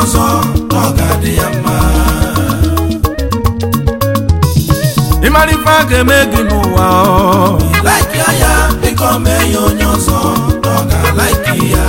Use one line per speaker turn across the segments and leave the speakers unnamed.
ọzọ na ọ ga-adị ya mma
ịmara ife a ga-eme gị n'ụwa ọ.
laiki ya biko mee ya onye ọzọ na ọ ga-alaiki ya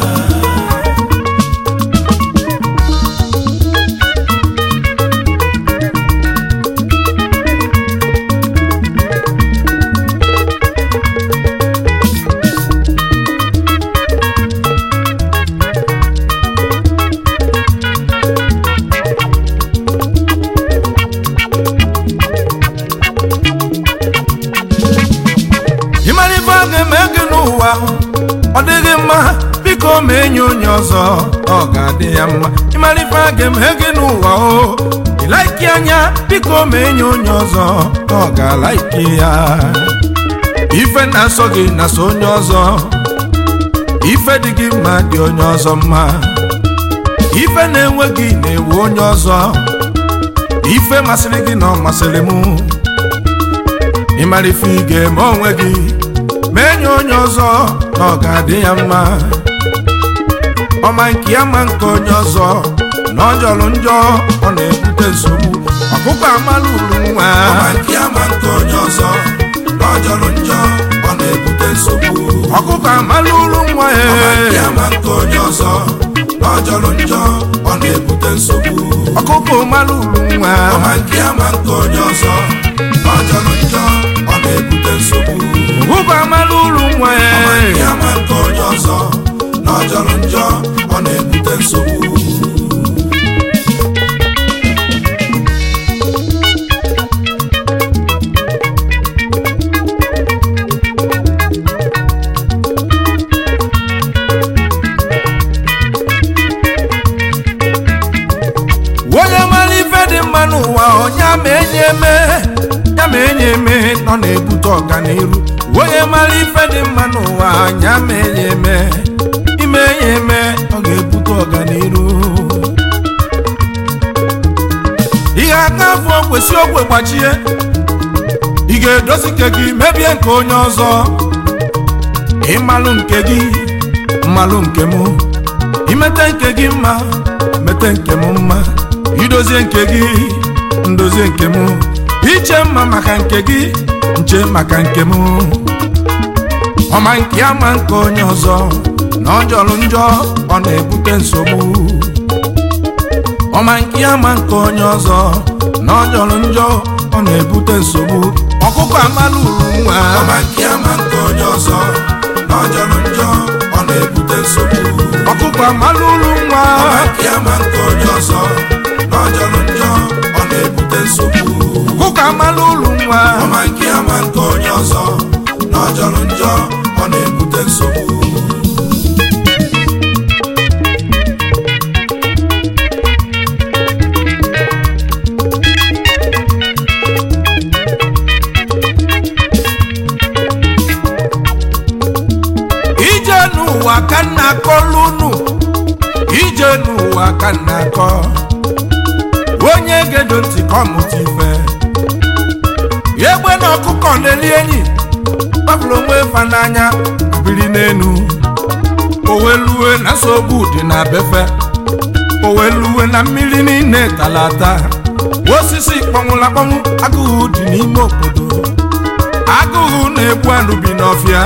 ịmara ife a ga-eme gị n'ụwa ọ dịghị mma biko mee nye onye ọzọ ọ ga-adị ya mma ịmara ife a ga-eme gị n'ụwa o ịlaiki anya biko mee nye onye ọzọ ọ ga-alaiki ya ife na-asọ gị na-asọ onye ọzọ ife dị gị mma dị onye ọzọ mma ife na-enwe gị na-ewu onye ọzọ ife masịrị gị na ọ masịrị mụ ịmara ife ị ga-eme onwe gị mee nye onye ọzọ na ọ ga-adị ya mma ọma nke ya ma nke onye ọzọ na ọ jọrọ njọ ọ na-ebute nsogbu ọkụkọ amala uru nwa
ma nke ya ma nke onye ọzọ na ọ jọrọ njọ ọ na-ebute nsogbu
ọkụkọ amala uru nwa
ma nke ya
ee
ma nke onye ọzọ na ọ jọrọ njọ ọ na-ebute nsogbu
ọkụkọ amala uru nwa
ma nke ya ma nke onye ọzọ na ọ jọrọ njọ ọ na-ebute nsogbu
ọkụkọ amala uru nwa
ma nke
ee
ya ma nke onye ọzọ na ọ jọrọ njọ ọ na-ebute nsogbu
onye mara ife dị mma n'ụwa onye ama enye eme ya ma enye eme nọ na-ebute ọganiru onye mara ife dị mma n'ụwa onye ama enye eme ime enye eme ọ ga-ebute ọganiru ihe aka afọ kwesị ogwe gbachie ị ga-edozi nke gị mebie nke onye ọzọ ịmalụ nke gị mmalụ nke mụ imete nke gị mma mete nke m mma idozie nke gị ndozie nke m iche mma maka nke gị nche maka nke m ọma nke ya ma nke onye ọzọ na ọ jọrọ njọ ọ na-ebute nsogbu ọma nke ya ma nke onye ọzọ na ọ jọrọ njọ ọ na-ebute nsogbu ọkụkọ amala uru nwa
ma nke ya ma nke onye ọzọ na ọ jọrọ njọ ọ na-ebute nsogbu
ọkụkọ amala uru nwa
ma nke ya ma nke onye ọzọ na ọ jọrọ njọ ọ na-ebute nsogbu
ọkụkọ amala uru nwa
ma nke ya ma nke onye ọzọ na ọ jọrọ njọ ọ na-ebute nsogbu
ije n'ụwa ka nna akọlụ unu ije n'ụwa ka nna akọ onye gedo ntị ka ọmụta ife egbe na ọkụkọ na-eri enyi gbapụrụ onwe fa n'anya biri n'enu oweluwe na nsogbu dị na befe oweluwe na mmiri niile talata osisi kpọnwụrụ akpọnwụ agụụ dị n'ime obodo agụụ na-egbu anụ bi n'ọfịa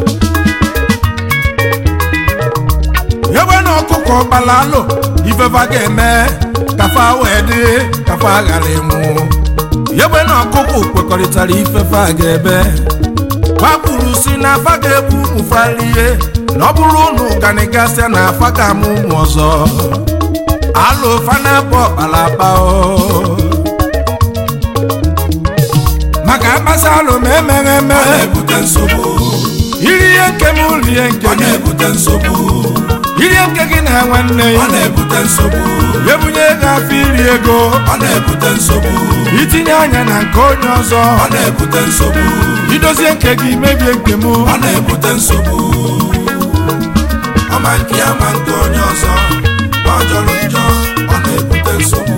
ebe na ọkụkọ gbala alụ ifefa ga-eme kafa wee dị kafa ghara ịnwụ ebe na ọkụkọ kwekọrịtara ifefa ga-ebe gbapụrụ si na afa ga-ebu ụmụ falie na ọ bụrụ na ụganigasịa na afa ga-amụ ụmụ ọzọ alụ fanabụ ọkpalakpa o maka akpasa alụ ma emeghe
ọ
emeghe
na-ebute nsogbu
iri ihe nke m rie nke
ọ
gị
na-ebute nsogbu
iri nke gị na nwanne
ọ
ya
na-ebute nsogbu
ebunye ego afọ iri ego
ọ na-ebute nsogbu
itinye anya na nke onye ọzọ
ọ na-ebute nsogbu
idozie nke gị mebie nke m
ọ na-ebute nsogbu ọma nke ya ma nke onye ọzọ ọ jọrọ njọ ọ na-ebute nsogbu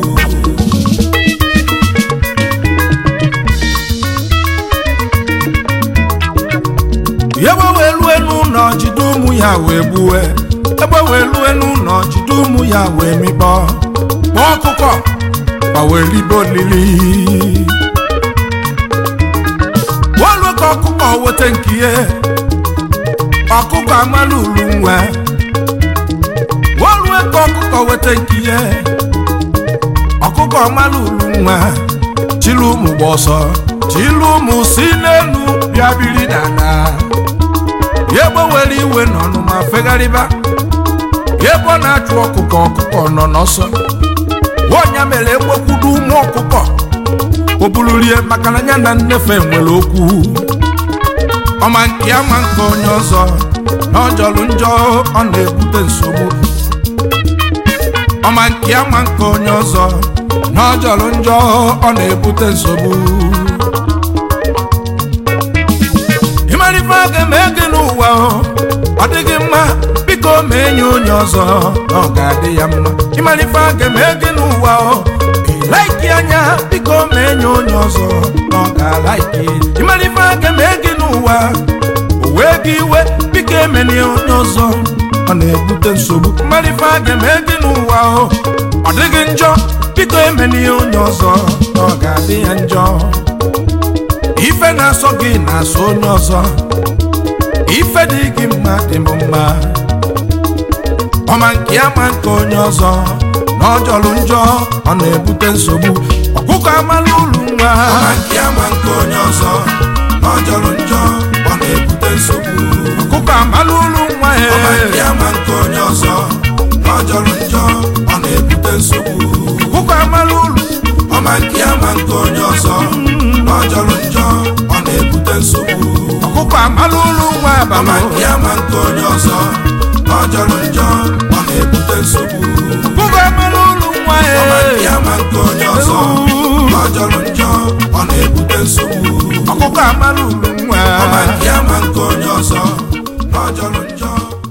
ebe wee lue n'ụlọ jide ụmụ ya wee gbuwe egbe wee lue n'ụlọ jide ụmụ ya wee mikpọ kpọọ ọkụkọ ma wee ribe olili wolu ka ọkụkọ weta nke ihe ọkụkọ amala ulu nwa wolue ka ọkụkọ weta nke ihe ọkụkọ amala ulu nwa chilu ụmụ gba ọsọ chilu ụmụ si n'elu bịa biri n'ala ya gbawere iwe n'ọnụ ma fegharịba ebe ọ na-achụ ọkụkọ ọkụkọ nọ n'ọsọ nwaọnya mere egbekwudo ụmụ ọkụkọ o bulurie maka na ya na nnefe nwere okwu ọma nke ya ma nke onye ọzọ na ọ jọrọ njọ ọ na-ebute nsogbu ọma nke ya ma nke onye ọzọ na ọ jọrọ njọ ọ na-ebute nsogbu ịmarife aga eme gị n'ụwa ọ dịghị mma biko ma enye onye ọzọ na ọ ga-adị ya mma ịmarife aga eme gị n'ụwa ịlaiki anya biko ma enye onye ọzọ na ọ ga-alaiki ịmarife aga eme gị n'ụwa o wee gị iwe biko emeni onye ọzọ ọ na-ebute nsogbu ịmarife aga eme gị n'ụwa ọ dịghị njọ biko emeni onye ọzọ na ọ ga-adị ya njọ ife na-asọ gị na-asọ onye ọzọ ife dị gị mma dị m mma ọma nke ya ma nke onye ọzọ na ọ jọrọ njọ ọ na-ebute nsogbu ọkụkọ amala ulu nwa
ọma nke ya ma nke onye ọzọ na ọ jọrọ njọ ọ na-ebute nsogbu
ọkụkọ amala ulu nwa
ọma
he
nke ya ma nke onye ọzọ na ọ jọrọ njọ ọ na-ebute nsogbu
ọkụkọ amala ulu
ọma nke ya ma nke onye ọzọ na ọ jọrọ njọ ọ na-ebute nsogbu
ọkụkọ amala ulu nwa
ọma
abalị
nke ya ma nke onye ọzọ na ọ jọrọ njọ ọ na-ebute nsogbu
ọkụkọ amala ulu nwa he
ọma nke ya ma nke onye ọzọ na ọ jọrọ njọ ọ na-ebute nsogbu
ọkụkọ amala ulu nwa
ọma nke ya ma nke onye ọzọ na ọ jọrọ njọ